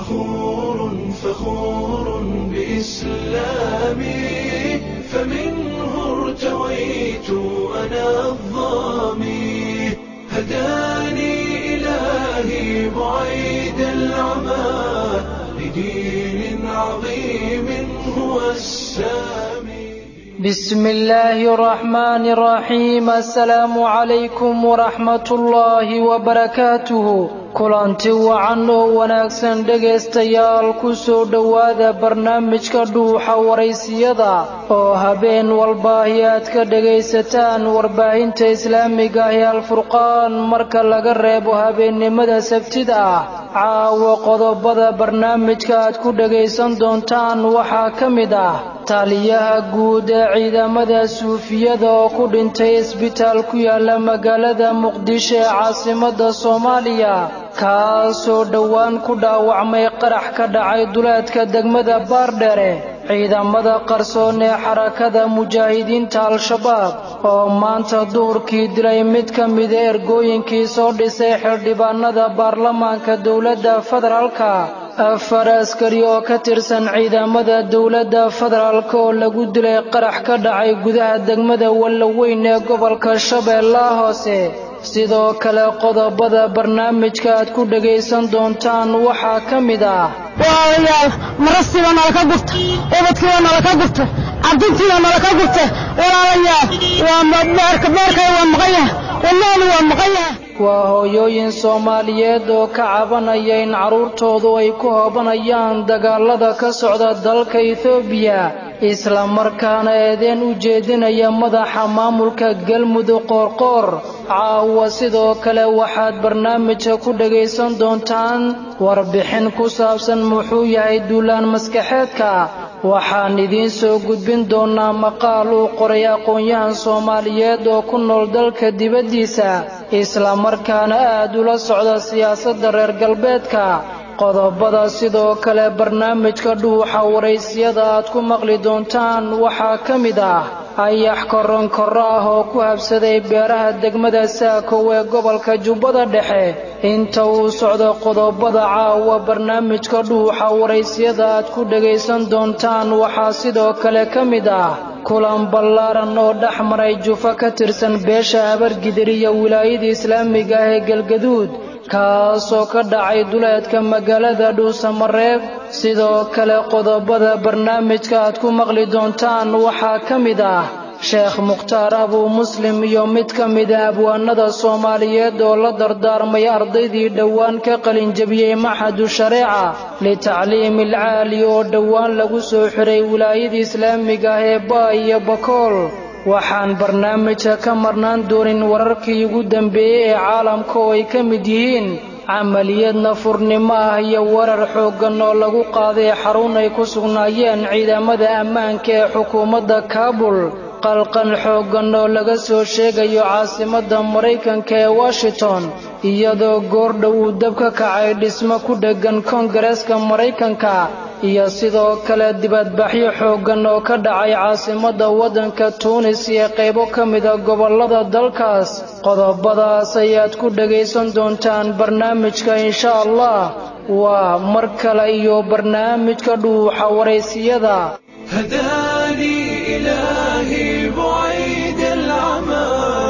فخور فخور بإسلامي فمنه ارتويت أنا الظامي هداني إلهي بعيد العمى لدين عظيم هو السامي بسم الله الرحمن الرحيم السلام عليكم ورحمة الله وبركاته kulanti wacan oo wanaagsan dhegaystayaal ku soo dhowaada barnaamijka dhuuxa waraysiyada oo habeen walbaahi aad ka dhegaysataan warbaahinta islaamiga ahi alfurqaan marka laga reebo habeennimada sabtida ah caawa qodobada barnaamijka aad ku dhegaysan doontaan waxaa ka mid ah taliyaha guud ee ciidamada suufiyada oo ku dhintay isbitaal ku yaala magaalada muqdisho ee caasimada soomaaliya kaasoo dhowaan ku dhaawacmay qarax ka dhacay duleedka degmada baardhere ciidamada qarsoon ee xarakada mujaahidiinta al-shabaab oo maanta duhurkii dilay mid ka mida ergooyinkii soo dhisay xildhibaanada baarlamaanka dowladda federaalka afar askari oo ka tirsan ciidamada dowladda federaalk oo lagu dilay qarax ka dhacay gudaha degmada wallaweyn ee gobolka shabeellaha hoose sidoo kale qodobada barnaamijka aad ku dhegaysan doontaan waxaa ka mid ah walaalayaal marasiiba nalaka gurta ubadkiiba nalaka gurta cabdintiiba nalaka gurta walaalayaal waa beerkay waa maqan yahay wadnahani waa maqan yahay waa hooyooyin soomaaliyeed oo ka cabanaya in carruurtoodu ay ku hoobanayaan dagaalada ka socda dalka etoobiya islamarkaana eedeen u jeedinaya madaxa maamulka galmudug qoorqoor caawa sidoo kale waxaad barnaamijka ku dhagaysan doontaan warbixin ku saabsan muxuu yahay duulaan maskaxeedka waxaan idiin soo gudbin doonaa maqaal uu qoray aqoon-yahan soomaaliyeed oo ku nool dalka dibaddiisa islamarkaana aad ula socda siyaasadda reer galbeedka qodobada sidoo kale barnaamijka dhuuxa waraysiyada aad ku maqli doontaan waxaa ka mid ah ayax koronkorro ah oo ku habsaday beeraha degmada saakow ee gobolka jubbada dhexe inta uu socdo qodobada caawa barnaamijka dhuuxa waraysiyada aad ku dhagaysan doontaan waxaa sidoo kale ka mid ah kulan ballaaran oo dhex maray jufo ka tirsan beesha habargidir iyo wilaayada islaamiga ah ee galgaduud kaasoo ka dhacay duleedka magaalada dhuusamareeb sidoo kale qodobada barnaamijka aad ku maqli doontaan waxaa ka mid ah sheekh mukhtaar abuu muslim iyo mid ka mida abwaanada soomaaliyeed oo la dardaarmay ardaydii dhowaan ka qalinjabiyey maxadu shareeca litacliimi alcaali oo dhowaan lagu soo xiray wilaayada islaamiga ah ee baa iyo bakool waxaan barnaamijka ka marnaan doonin wararkii ugu dambeeyey ee caalamka oo ay ka mid yihiin camaliyad nafurnimo ah iyo warar xooggan oo lagu qaaday xarun ay ku sugnaayeen ciidamada ammaanka ee xukuumadda kaabul qalqan xooggan oo laga soo sheegayo caasimadda maraykanka ee washington iyadoo goordhow uu dab ka kacay dhismo ku dheggan koongareeska maraykanka iyo sidoo kale dibadbaxyo xooggan oo ka dhacay caasimadda waddanka tuunis iyo qaybo ka mida gobollada dalkaas qodobadaas ayaad ku dhagaysan doontaan barnaamijka insha allah waa mar kale iyo barnaamijka dhuuxa waraysiyada هداني إلهي بعيد العمى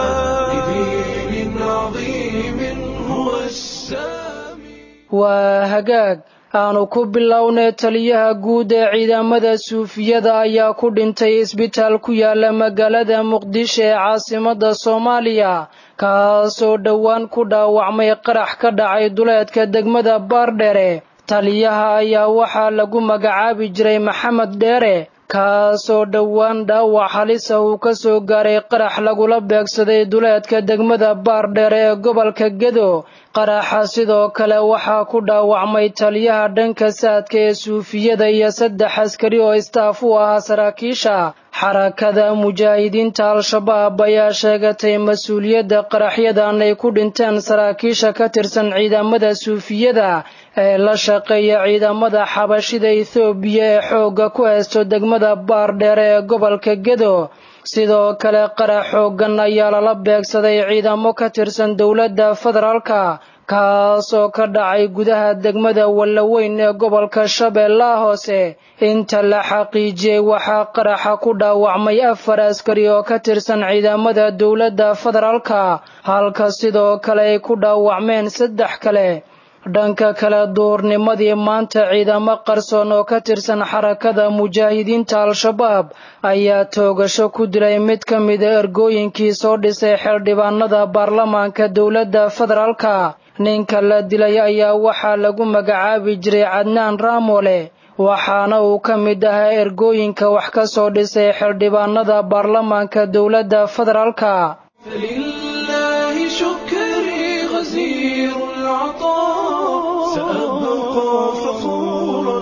لدين عظيم هو السامي waa hagaag aanu ku bilownay taliyaha guud ee ciidamada suufiyada ayaa ku dhintay isbitaal ku yaala magaalada muqdisho ee caasimadda soomaaliya kaasoo dhowaan ku dhaawacmay qarax ka dhacay duleedka degmada baardhere taliyaha ayaa waxaa lagu magacaabi jiray maxamed dheere kaasoo dhowaan dhaawac halisa uu ka soo gaaray qarax lagula beegsaday duleedka degmada baardheere ee gobolka gedo qaraxa sidoo kale waxaa ku dhaawacmay taliyaha dhanka saadka ee suufiyada iyo saddex askari oo istaaf u ahaa saraakiisha xarakada mujaahidiinta al-shabaab ayaa sheegatay mas-uuliyadda qaraxyadan ay ku dhinteen saraakiisha ka tirsan ciidamada suufiyada ee la shaqeeya ciidamada xabashida ethoobiya ee xoogga ku haysto degmada baardheere ee gobolka gedo sidoo kale qarax xooggan ayaa lala beegsaday ciidamo ka tirsan dowladda federaalka kaas oo ka dhacay gudaha degmada wallaweyn ee gobolka shabeellaha hoose inta la xaqiijiyey waxaa qaraxa ku dhaawacmay afar askari oo ka tirsan ciidamada dowladda federaalka halka sidoo kale ay ku dhaawacmeen saddex kale dhanka kale duurnimadii maanta ciidamo qarsoon oo ka tirsan xarakada mujaahidiinta al-shabaab ayaa toogasho ku dilay mid ka mida ergooyinkii soo dhisay xildhibaanada baarlamaanka dowladda federaalka ninka la dilay ayaa waxaa lagu magacaabi jiray cadnaan raamole waxaana uu ka mid ahaa ergooyinka wax ka soo dhisay xildhibaanada baarlamaanka dowladda federaalka فلله شكري غزير العطاء سأبقى فخورا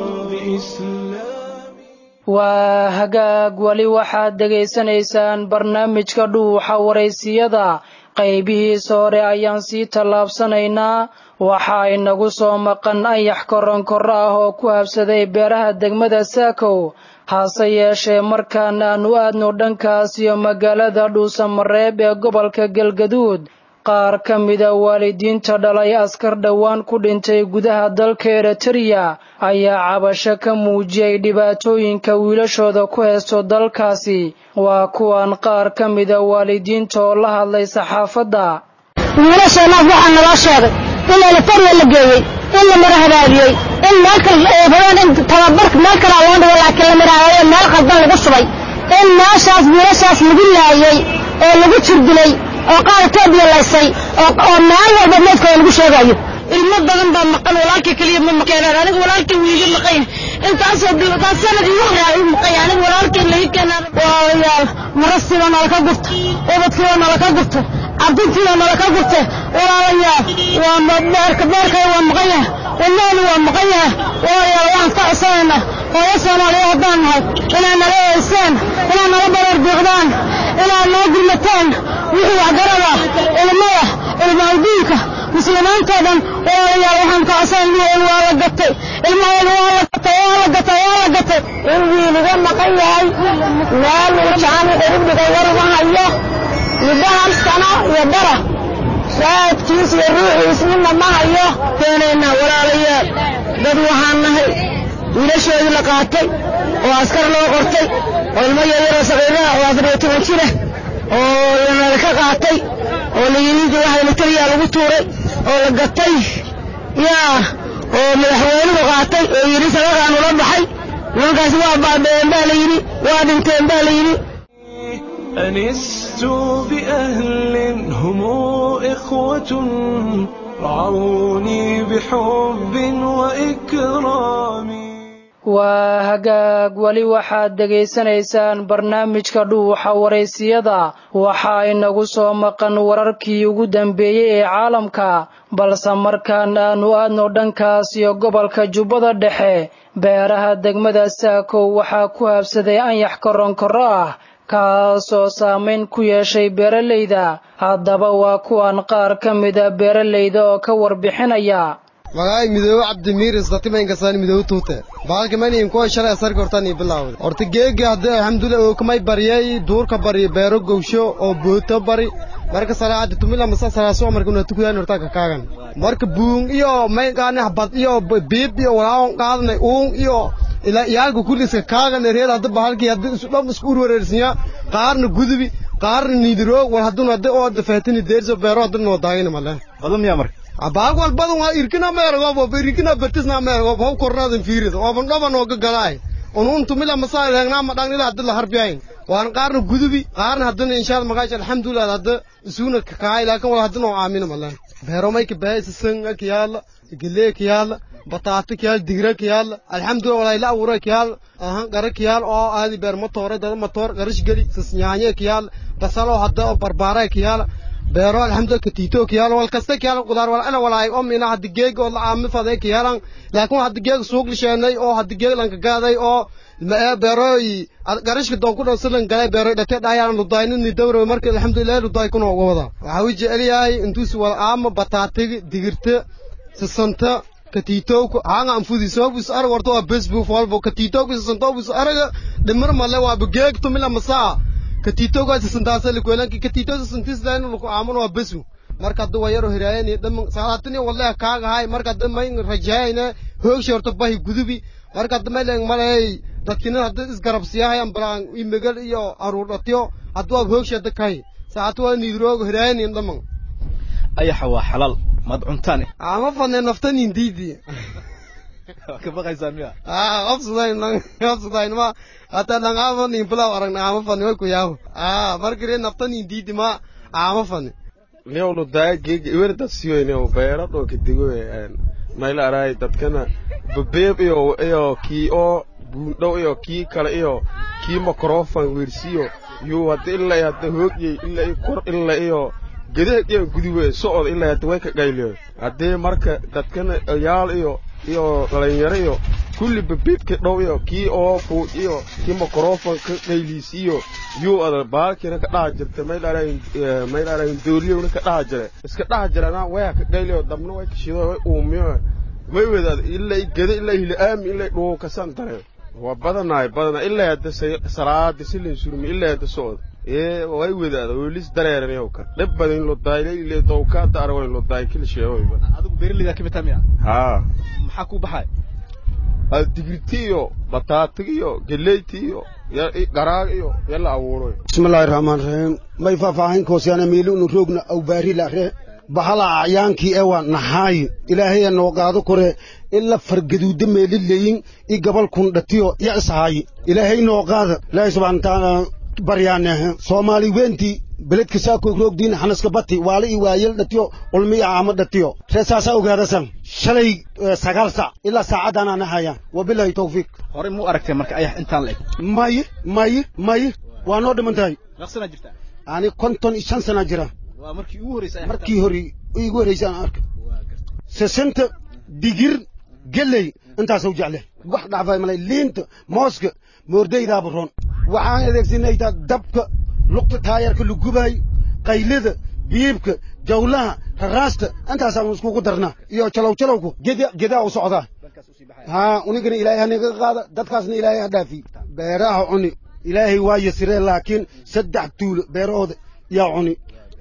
بإسلامي waa hagaag weli waxaad dhegaysanaysaan barnaamijka dhuuxa waraysiyada qaybihiisa hore ayaan sii tallaabsanaynaa waxaa inagu soo maqan ayax koronkorro ah oo ku habsaday beeraha degmada saakow hase yeeshee markaan aanu aadno dhankaas iyo magaalada dhuusamareeb ee gobolka galgaduud qaar ka mida waalidiinta dhalay askar dhowaan ku dhintay gudaha dalka eritreya ayaa cabasho ka muujiyey dhibaatooyinka wiilashooda ku haysto dalkaasi waa kuwan qaar ka mida waalidiinta oo la hadlay saxaafadda wiilasheenaas waxaa naloo sheegay in elefariya la geeyey in la mara hagaagiyey in meel kale ay rabeen in tababarka meel kalea loo dhigo laakiin la marahayo meel qaldan lagu shubay in meeshaas wiilashaas lagu laayey oo lagu jirdilay oo qaar etoobiya laysay oo meel walba meedkooda lagu sheegayo ilmo badan baa maqan walaalkii keliya ma maqeenaan aniga walaalkii wiiga maqan intaasoo taas sanad igu horaa igu maqan aniga walaalkii laga keenaan waayaal marasiiba nalaka gurta ubadkiiba nalaka gurta cabdintiiba nalaka gurta walaalayaal waa beerka beerkay waa maqan yahay wadnaani waa maqan yahay walaalayaal waan ka codsanayna hooyo soomaaliya haddaan nahay inaad nala eeysaan inaad nala bareer biiqdaan inaad noo gurmataan wixii waxgarada ilmada ilmaaldiinka muslimiintoo dhan walaalayaal waxaan ka codsanayna waa la gatay ilmahooda waa la gatay waa la gatay waa la gatay in wiiliga maqan yahay meel uu jaani ugu dhigay war uma hayo muddo hal sano iyo bara shaahidkiis iyo ruuxiis midna ma hayo keenaynaa walaalayaal dad waxaan nahay wiilashoodii la qaatay oo askar loo qortay oo ilmo yaryaroo saqiiraha oo afar iyo toban jira oo yanala ka qaatay oo layidhi waxa militariyaa lagu tuuray oo la gatay yaa oo madaxweynuhu qaatay oo yidhi sadaqaan ula baxay nimankaasi waa baabeen baa la yidhi waa dhinteen baa la yidhi أنست بأهل هم إخوة رعوني بحب وإكرام waa hagaag weli waxaad dhegaysanaysaan barnaamijka dhuuxa waraysiyada waxaa inagu soo maqan wararkii ugu dambeeyey ee caalamka balse markaan aanu aadno dhankaas iyo gobolka jubbada dhexe beeraha degmada saakow waxaa ku habsaday anyax koronkorro ah kaasoo saamayn ku yeeshay beeralayda haddaba waa kuwan qaar ka mida beeralayda oo ka warbixinaya magaay midoobe cabdimiir isdatimaynkasaani midoobe tuute baalka maniin kuwa shalay asarka hortaan ii bilaawday horta geegi haddii alxamdulilah ookamay baryay duurka bari beero gowsho oo booto bari marka salaacadda tumila masa salaaso marka una tukudaan hortaanka kaagan marka buung iyo maygaani habad iyo biib iyo walaawon qaadnay uung iyo ilaa iyaalka kulliska kaagan reer hadda bahalkii hadda isu dham isku urwareersinya qaarna gudubi qaarna niidiroog war hadduna hadda oo faatini deerso beero hadda noo daagina male badan miyaa marka abaag walbadan waa irkina meergob oo irkina bertisna meergob haw kornaadan fiirid oo ban dhaban oo gagalaay unun tumila masaa leegnaa ma dhangila hadda la harbiyayn waan qaarna gudubi qaarna haddana inshaalla magaash alxamdulilah hadda isuuna kakaay laakin wala haddana oo aamina male beero mayka beesa sanga kiyaala gelee kiyaala bataata kiyaal digra kiyaal alxamdulilah walaa ila abuura kiyaal ahan qara kiyaal oo aadi beer matoore dada matoor qarish geli sis nyaanye kiyaal basalo hadda oo barbaara kiyaal beero alxamdulilah katiito kiyaal wal kasta kiyaal qudaar wal ana walaay oo mina hadda geeg oo la aami faday kiyaalan laakiin hadda geeg suuq lisheenay oo hadda geeg lanka gaaday oo beerooy garishka doon ku dhowsalan galay beeroy dhate dhayaan ludaaynini dawro marka alxamdulilah ludaay kuna uga wada waxaa u jecel yahay intuusi wal aama bataatiga digirta sisanta katitowka hanga anfudisobus arag warto waa besbu folbo katitowka sisantobus araga dhimar male waa begeegto mila masaa katitowka sisantaasa likwelanki katitow sisantisdayn luku aaman waa besu marka hadda waa yaro hiraayani dhaman salaatini wallahi kaagahay marka hadda mayn rajaayna hoogsha horta bahi gudubi marka hadda maylen malay dadkina hadda isgarabsiyahayan balaan imegal iyo aruurdhatiyo hadda waa hoogsha hadda kahay saacatu waa niidroogo hiraayani dhaman ayaxa waa xalaal maad cuntaane ama fadne naftanin diidi ka baqaysaan miya ah qofsudayn qofsudayn ma hata langama nin pulaw aragna ama fadne way ku yaawo ah markire naftanin diidi ma ama fadne newnu daa geega iwerda siyoynew beero dhooka digo mayla araay dadkana babeeb iyo iyo kii oo buundhow iyo kii kale iyo kii makrofan weersiyo yuu hadda ilaa hadda hoogyey ilaa i kor ilaa iyo gadeeg iyo guduwe socod ilaa hadda way ka qayliyo haddee marka dadkana yaal iyo iyo dhalinyaro iyo kulli babeebka dhow iyo kii oo fuuj iyo kii makrofan ka qayliisiyo yuu ada baalkiina ka dhaha jirta mayl arayn dooliyowna ka dhaha jire iska dhaha jirana waya ka qayliyo dabna way kashido way uumiyo way wadaad ilaa i gada ilaa hila'aami ilaa dhuu kasan dare waa badanaay badanaay ilaa hadda salaadi silin surmi ilaa hadda socod ee way wadaada welis dareeranayow ka dhib badan lo daayilay ilaa dowkaada arwayn lo daay kila sheegoyba adigu beeraleyda ka mid tahay miya haa maxaa ku baxay digirti iyo bataati iyo geleyti iyo garaag iyo yala abuuroy bismillaahi raxmaan raxiim may faahfaahin koosyaana miilunu roogna awbaari lare bahala acyaankii ewa naxaayi ilaahaya noo qaado kore ila fargaduuda meelileyin i gabal kun dhatiyo ya ishaayi ilaahay noo qaada ilaahay subxaana watacaala baryaanehe soomaali weentii beledka saakoo roogdiina xanaska bati waala i waayel dhatiyo ulmi i caamo dhatiyo ree saasaa ogaadasan shalay sagaal sac ilaa saacaddaanaa nahaya wabilaahi tawfiiq horey muu aragtay marka ayax intaan la eg maye maye maye waa noo dhiman tahay naqsanaa jirtaa ani konton iyo shan sana jira waa markii ugu horreysay markii hore igu horreysay aan arka sesenta digir geley intaasuu jecle wax dhacfay malay liinta mooska moordaydaaba roon waxaan adeegsanaytaa dabka lugta taayarka la gubaay qaylada biibka jawlaha raraasta intaasaan iskugu darnaa iyo jalow jalowku geda gedaa u socdaa haa unigana ilaahay hanaga qaada dadkaasna ilaahay ha dhaafi beeraha cuni ilaahay waa yasiree laakiin saddex tuulo beerahooda yaa cuni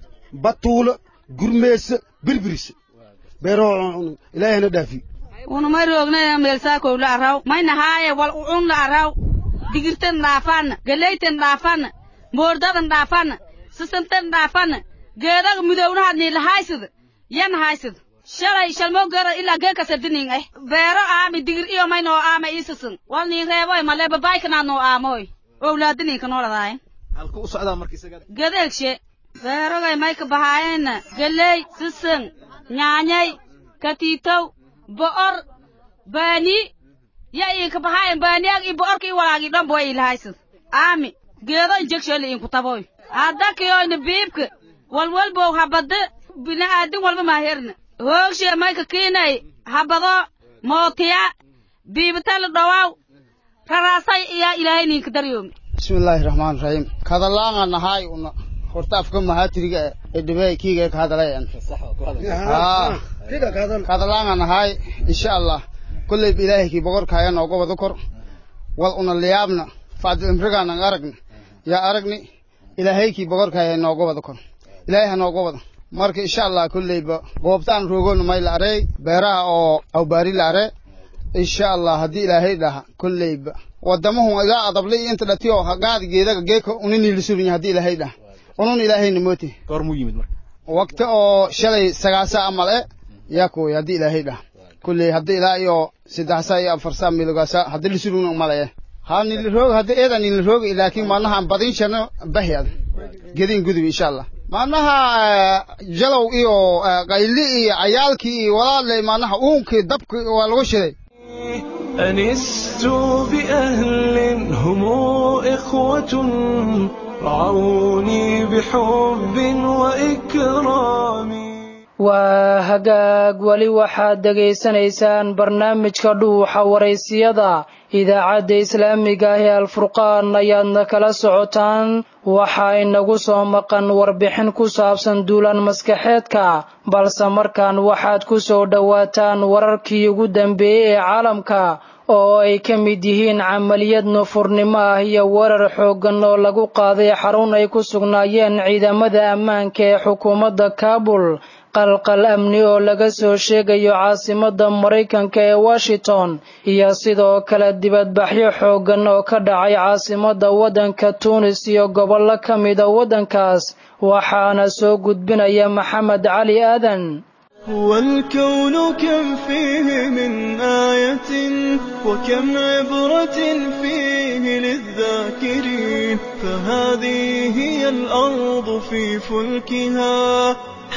batuulo gurmeesa birbiris beerahooda cuni ilaahay hana dhaafi unumay roognaya meelsaakow la araw mayna haaye wal ucun la araw digirtan dhaafanna galeytan dhaafanna moordadan dhaafanna sisantan dhaafanna geedaga midownahaad niila haysida yan haysida shalay shalmoo geera ilaa geeka sardinin eh beero aami digir iyo may noo aama iisisin wal niin reeboy male babaykanaad noo aamoy owlaadininka noo ladaayen halku u socdaa marka isaga gadeegshe beerogay may ka bahaayeenna galey sisin nyaanyay katiitow bo'or baani ya iinka bahaayen baaniyaag i bo'orka i walaagi dhanba way ilahaysid aami geedo injegsheeli iinku taboy haddakiyoyna biibka walwalbow habada bini'aadin walba maaherna hoogshe mayka kiinay habado mootiya biibitala dhowaaw raraasay iyaa ilaahay ninka daryoomi bismillaahi raxmaan raxiim kadalaanga nahaay una horta afka mahaatiriga ee dhibey kiiga ka hadalayan kadalaanga nahaay insha allah kulley ilaahay kii boqorkaaya nooga wada kor wal una liyaabna facdi imrigaanan aragna yaa aragni ilaahay kii boqorkaaya nooga wada kor ilaahay ha nooga wada marka insha allah kulleyba goobtaan roogona may la arey beeraha oo awbaari la are insha allah haddii ilaahay dhaha kulleyba wadamahun igaa adablay inta dhatiyo hagaad geedaga geeka uniniilisurunya haddii ilaahay dhaha unun ilaahayna mooti goor muu yimid marka waqti oo shalay sagaasa amal e yaa kuway haddii ilaahay dhaha kulley haddii ilaa iyo saddex saa iyo afar saa milogaasa haddii lisurugna malaye ha niliroog haddii eeda niliroog laakiin maalnaha aan badin shano bahyad gedin gudub insha allah maalnaha jalow iyo qayli iyo cayaalkii iyo walaaley maalnaha uunkii dabkii waa lagu shiday أنست بأهل هم إخوة رعوني بحب وإكرام waa hagaag weli waxaad dhegaysanaysaan barnaamijka dhuuxa waraysiyada idaacadda islaamiga ah ee alfurqaan ayaadna kala socotaan waxaa inagu soo maqan warbixin ku saabsan duulaan maskaxeedka balse markaan waxaad ku soo dhowaataan wararkii ugu dambeeyey ee caalamka oo ay ka mid yihiin camaliyad nufurnimo ah iyo weerar xooggan oo lagu qaaday xarun ay ku sugnaayeen ciidamada ammaanka ee xukuumadda kaabul qalqal amni oo laga soo sheegayo caasimadda maraykanka ee washington iyo sidoo kale dibadbaxyo xooggan oo ka dhacay caasimadda waddanka tuunis iyo gobollo ka mida waddankaas waxaana soo gudbinaya maxamed cali aadan والكون كم فيه من آية وكم عبرة فيه للذاكرين فهذه هي الأرض في فلكها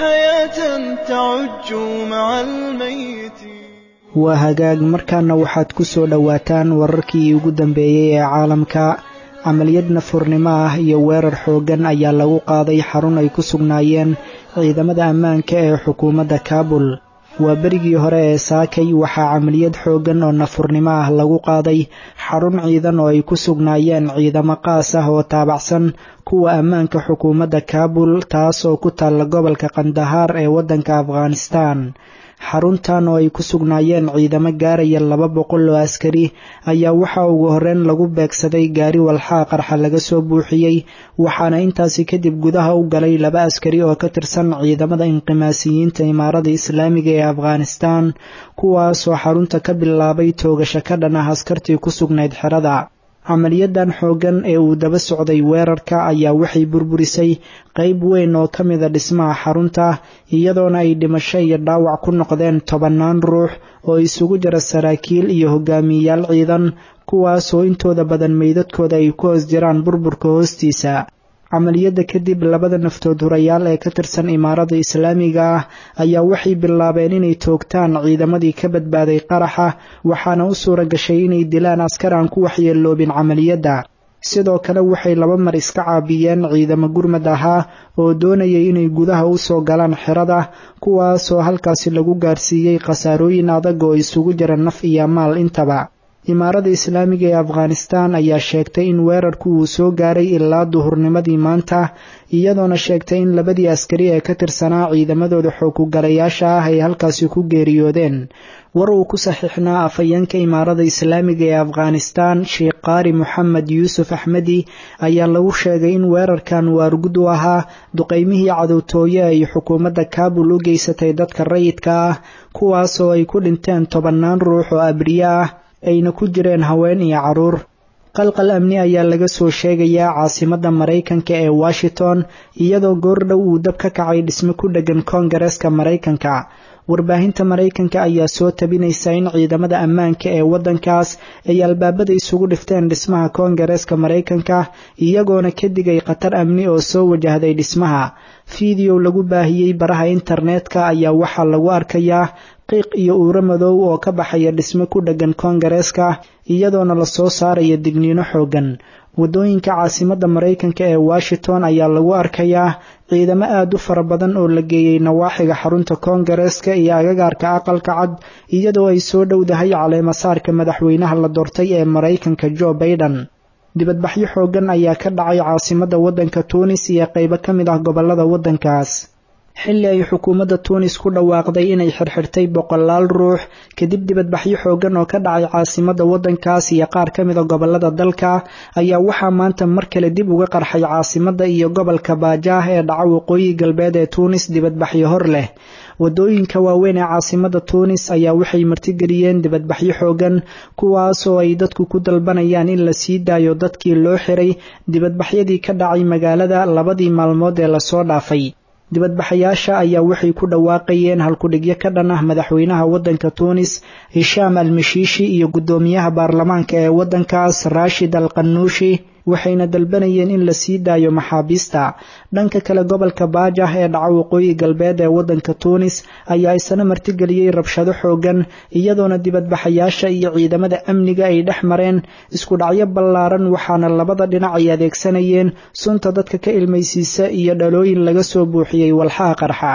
حياة تعج مع الميت waa hagaag markaana waxaad ku soo dhowaataan wararkii ugu dambeeyey ee caalamka camaliyad nafurnimo ah iyo weerar xooggan ayaa lagu qaaday xarun ay ku sugnaayeen ciidamada ammaanka ee xukuumadda kaabul waa berigii hore ee saakay waxaa camaliyad xooggan oo nafurnimo ah lagu qaaday xarun ciidan oo ay ku sugnaayeen ciidamo qaas ah oo taabacsan kuwa ammaanka xukuumadda kaabul taas oo ku taalla gobolka kandahaar ee waddanka afghanistaan xaruntan oo ay ku sugnaayeen ciidamo gaaraya laba boqol oo askari ayaa waxaa ugu horreyn lagu beegsaday gaari walxaa qarxa laga soo buuxiyey waxaana intaasi kadib gudaha u galay laba askari oo ka tirsan ciidamada inqimaasiyiinta imaarada islaamiga ee afghanistaan kuwaasoo xarunta ka bilaabay toogasho ka dhan ah askartii ku sugnayd xerada camaliyadan xooggan ee uu daba socday weerarka ayaa waxay burburisay qayb weyn oo ka mida dhismaha xarunta iyadoona ay dhimasho iyo dhaawac ku noqdeen tobannaan ruux oo isugu jira saraakiil iyo hogaamiyeyaal ciidan kuwaasoo intooda badan meydadkooda ay ku hoos jiraan burburka hoostiisa camaliyadda kadib labada naftood hurayaal ee ka tirsan imaarada islaamiga ah ayaa waxay bilaabeen inay toogtaan ciidamadii ka badbaaday qaraxa waxaana u suura gashay inay dilaan askar aan ku waxyeeloobin camaliyadda sidoo kale waxay laba mar iska caabiyeen ciidamo gurmad ahaa oo doonayay inay gudaha u soo galaan xerada kuwaasoo halkaasi lagu gaarsiiyey khasaarooyin adag oo isugu jira naf iyo maal intaba imaarada islaamiga ee afghanistaan ayaa sheegtay in weerarku uu soo gaaray ilaa duhurnimadii maanta iyadoona sheegtay in labadii askari ee ka tirsanaa ciidamadooda xoogugalayaasha ah ay halkaasi ku geeriyoodeen war uu ku saxiixnaa afhayeenka imaarada islaamiga ee afghanistaan sheekh qaari moxamed yuusuf axmedi ayaa lagu sheegay in weerarkan waargud u ahaa duqaymihii cadowtooye ay xukuumadda kaabul u geysatay dadka rayidka ah kuwaasoo ay ku dhinteen tobannaan ruux oo abriye ah ayna ku jireen haween iyo carruur qalqal amni ayaa laga soo sheegayaa caasimadda maraykanka ee washington iyadoo goordhow uu dab ka kacay dhismo ku dheggan koongareeska maraykanka warbaahinta maraykanka ayaa soo tabinaysa in ciidamada ammaanka ee waddankaas ay albaabada isugu dhifteen dhismaha koongareeska maraykanka iyagoona ka digay khatar amni oo soo wajahday dhismaha fiideow lagu baahiyey baraha internetka ayaa waxaa lagu arkayaa qiiq iyo uuro madow oo ka baxaya dhismo ku dheggan koongareeska iyadoona lasoo saaraya digniino xooggan waddooyinka caasimadda maraykanka ee washington ayaa lagu arkayaa ciidamo aad u fara badan oo la geeyey nawaaxiga xarunta koongareeska iyo agagaarka aqalka cad iyadoo ay soo dhowdahay caleemasaarka madaxweynaha la doortay ee maraykanka jo baiden dibadbaxyo xooggan ayaa ka dhacay caasimadda waddanka tuunis iyo qaybo ka mid ah gobollada waddankaas xilli ay xukuumadda tuunis ku dhawaaqday inay xirxirtay boqolaal ruux kadib dibadbaxyo xooggan oo ka dhacay caasimadda waddankaas iyo qaar ka mida gobollada dalka ayaa waxaa maanta mar kale dib uga qarxay caasimadda iyo gobolka baajaah ee dhaca waqooyi galbeed ee tuunis dibadbaxyo hor leh waddooyinka waaweyn ee caasimadda tuunis ayaa waxay martigeliyeen dibadbaxyo xooggan kuwaasoo ay dadku ku dalbanayaan in la sii daayo dadkii loo xiray dibadbaxyadii ka dhacay magaalada labadii maalmood ee lasoo dhaafay dibadbaxayaasha ayaa waxay ku dhawaaqayeen halkudhigyo ka dhan ah madaxweynaha waddanka tuunis hishaam al mishiishi iyo guddoomiyaha baarlamaanka ee waddankaas raashid al qanuushi waxayna dalbanayeen in la sii daayo maxaabiista dhanka kale gobolka baajah ee dhaca waqooyi galbeed ee waddanka tuunis ayaa isna martigeliyey rabshado xooggan iyadoona dibadbaxayaasha iyo ciidamada amniga ay dhex mareen isku dhacyo ballaaran waxaana labada dhinac ay adeegsanayeen sunta dadka ka ilmaysiisa iyo dhalooyin laga soo buuxiyey walxaha qarxa